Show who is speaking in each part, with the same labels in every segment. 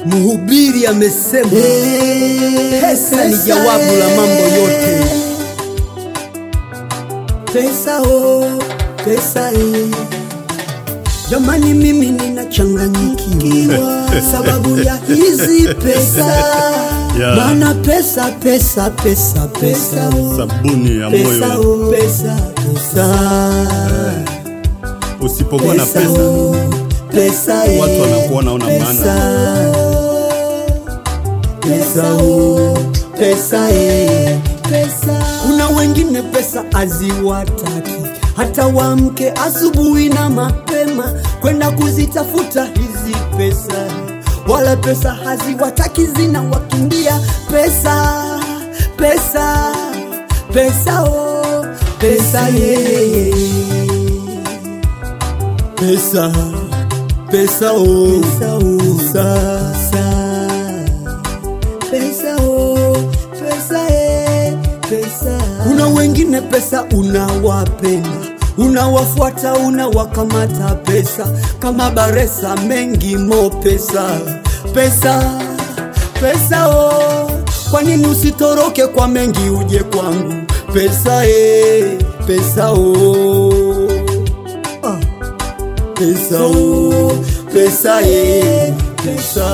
Speaker 1: Mhubiri amesema pesa ni jawabu la mambo yote.
Speaker 2: Pesa oh, pesa eh.
Speaker 1: Jamani, mimi ninachanganyikiwa
Speaker 2: sababu ya hizi pesa
Speaker 3: Yeah.
Speaker 2: maana pesa pesa pesa pesa oh.
Speaker 3: sabuni ya
Speaker 2: pesa
Speaker 3: moyo.
Speaker 2: oh. pesa pesa
Speaker 3: Usipokuwa na
Speaker 2: pesa
Speaker 3: pesa,
Speaker 2: oh. pesa eh.
Speaker 3: watu wanakuona una
Speaker 2: pesa
Speaker 3: maana.
Speaker 2: pesa oh. pesa eh. pesa
Speaker 1: Kuna wengine pesa haziwataki hata waamke asubuhi na mapema kwenda kuzitafuta hizi pesa, wala pesa haziwataki zinawakimbia pesa, pesa, pesa, oh, pesa yeye, pesa, pesa, oh,
Speaker 2: pesa oh.
Speaker 1: pesa.
Speaker 2: pesa oh. pesa eh. pesa
Speaker 1: Kuna wengine pesa unawapenda, unawafuata, unawakamata pesa kama baresa mengi mo pesa, pesa, pesa oh. Kwa nini usitoroke kwa mengi uje kwangu pesa eh, pesa oh. Ah. Pesa oh, pesa eh, pesa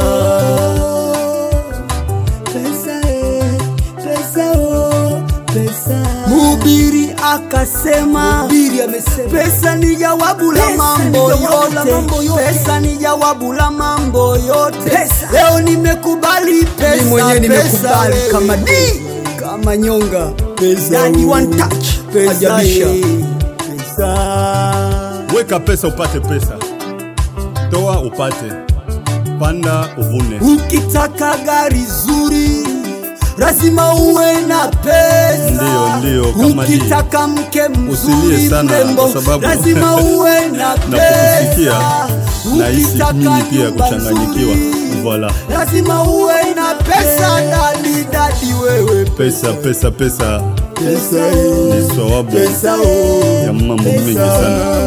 Speaker 2: pesa eh. pesa oh. pesa
Speaker 1: Mhubiri akasema
Speaker 2: Mhubiri amesema
Speaker 1: pesa ni jawabu la
Speaker 2: Pesa
Speaker 1: mambo
Speaker 2: ni jawabu la mambo
Speaker 1: yote,
Speaker 2: yote.
Speaker 1: pesa ni jawabu la mambo yote.
Speaker 2: Pesa.
Speaker 1: Leo nimekubali pesa,
Speaker 2: Mimi mwenyewe
Speaker 1: pesa
Speaker 2: nimekubali
Speaker 1: wewe.
Speaker 2: kama D
Speaker 1: kama nyonga
Speaker 2: Pesa
Speaker 1: Daddy
Speaker 2: wewe.
Speaker 1: one touch pesa
Speaker 2: Ajabisha.
Speaker 1: eh, pesa
Speaker 3: Weka pesa upate pesa, toa upate, panda uvune.
Speaker 1: Ukitaka gari zuri lazima uwe na pesa.
Speaker 3: Ndiyo, ndiyo, kama di.
Speaker 1: Ukitaka mke mzuri
Speaker 3: Usilie sana,
Speaker 1: mrembo,
Speaker 3: kwa sababu
Speaker 1: lazima uwe na
Speaker 3: na
Speaker 1: pesa.
Speaker 3: kukusikia nahisi
Speaker 1: Ukitaka
Speaker 3: mimi pia
Speaker 1: nyumba
Speaker 3: kuchanganyikiwa.
Speaker 1: nzuri,
Speaker 3: Voila,
Speaker 1: lazima uwe na pesa. Dadi dadi, wewe
Speaker 3: pesa pesa pesa
Speaker 1: pesa
Speaker 3: ni sawabu
Speaker 1: pesa oh.
Speaker 3: ya mambo mengi sana.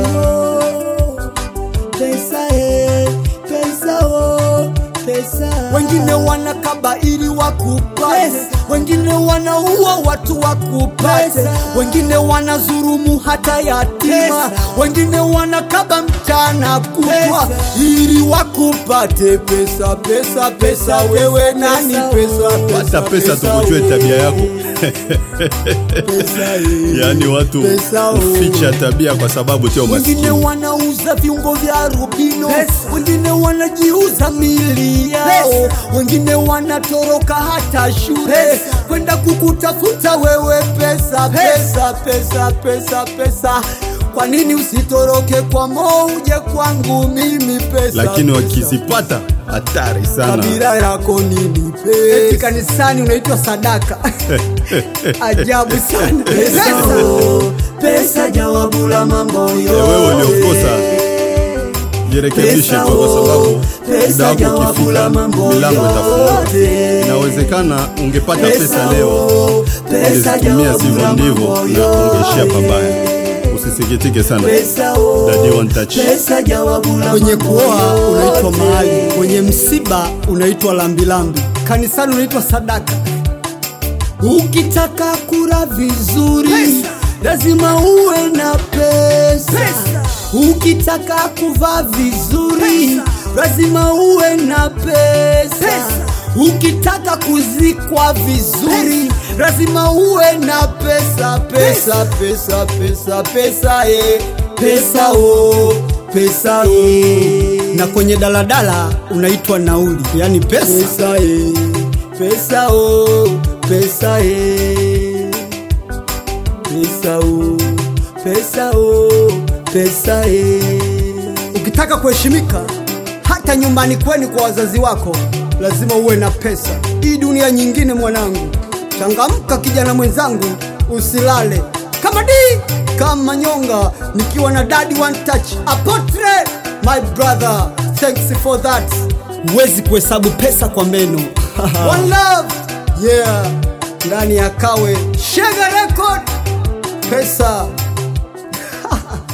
Speaker 2: pesa eh. pesa oh. pesa
Speaker 1: Wengine wanakaba ili wakupate,
Speaker 2: Pesa.
Speaker 1: wengine wanaua watu wakupate,
Speaker 2: Pesa.
Speaker 1: wengine wanazurumu hata yatima,
Speaker 2: Pesa.
Speaker 1: wengine wanakaba mchana kutwa
Speaker 2: Pesa.
Speaker 1: ili wakupate pesa, pesa, pesa. Wewe nani? Pesa,
Speaker 3: Pata pesa tukujue tabia yako. Yaani watu
Speaker 1: Pesa, oh.
Speaker 3: huficha tabia kwa sabu sio
Speaker 1: wengine
Speaker 3: maskini.
Speaker 1: wanauza viungo vya rubino,
Speaker 2: Pesa.
Speaker 1: wengine wanajiuza mili yao,
Speaker 2: Pesa.
Speaker 1: wengine wanatoroka hata shule
Speaker 2: Pesa.
Speaker 1: kwenda kukutafuta wewe pesa, pesa, pesa, pesa, pesa. Kwa nini usitoroke kwa Mo uje kwangu mimi pesa?
Speaker 3: Lakini
Speaker 1: pesa.
Speaker 3: wakizipata hatari sana.
Speaker 1: kabila yako nini
Speaker 2: eti
Speaker 1: pesa?
Speaker 2: kanisani unaitwa sadaka ajabu sana
Speaker 1: Pesa, oh, pesa jawabu la mambo yote.
Speaker 3: wewe uliokosa jirekebishe
Speaker 1: Pesa,
Speaker 3: tu kwa sababu
Speaker 1: oh, pesa
Speaker 3: muda wako
Speaker 1: jawabu
Speaker 3: ukifika
Speaker 1: la mambo
Speaker 3: milango itafunguka.
Speaker 1: yote.
Speaker 3: Inawezekana ungepata
Speaker 1: Pesa,
Speaker 3: pesa leo
Speaker 1: oh, pesa
Speaker 3: ungezitumia
Speaker 1: jawabu
Speaker 3: sivyo
Speaker 1: la
Speaker 3: ndivyo
Speaker 1: mambo
Speaker 3: na ungeishia
Speaker 1: yote.
Speaker 3: pabaya. Usisikitike sana.
Speaker 1: Pesa, oh,
Speaker 3: Daddy one touch.
Speaker 1: pesa jawabu la
Speaker 2: kwenye
Speaker 1: mambo
Speaker 2: kuoa unaitwa
Speaker 1: yote.
Speaker 2: mahali kwenye msiba unaitwa lambilambi kanisani unaitwa sadaka
Speaker 1: Ukitaka kula vizuri
Speaker 2: Pesa.
Speaker 1: lazima uwe na pesa.
Speaker 2: Pesa.
Speaker 1: Ukitaka kuvaa vizuri
Speaker 2: Pesa.
Speaker 1: lazima uwe na pesa.
Speaker 2: Pesa.
Speaker 1: Ukitaka kuzikwa vizuri lazima uwe na pesa, pesa, pesa, pesa, pesa, eh. pesa, oh, pesa, eh.
Speaker 2: na kwenye daladala unaitwa nauli yani pesa
Speaker 1: pesa eh, pesa oh, pesa eh, pesa oh, pesa oh, pesa eh.
Speaker 2: ukitaka kuheshimika hata nyumbani kwenu kwa wazazi wako lazima uwe na pesa hii dunia nyingine mwanangu changamka kijana mwenzangu usilale kama di kama nyonga nikiwa na dadi one touch apotre my brother thanks for that huwezi kuhesabu pesa kwa meno one love yeah ndani ya kawe shega record pesa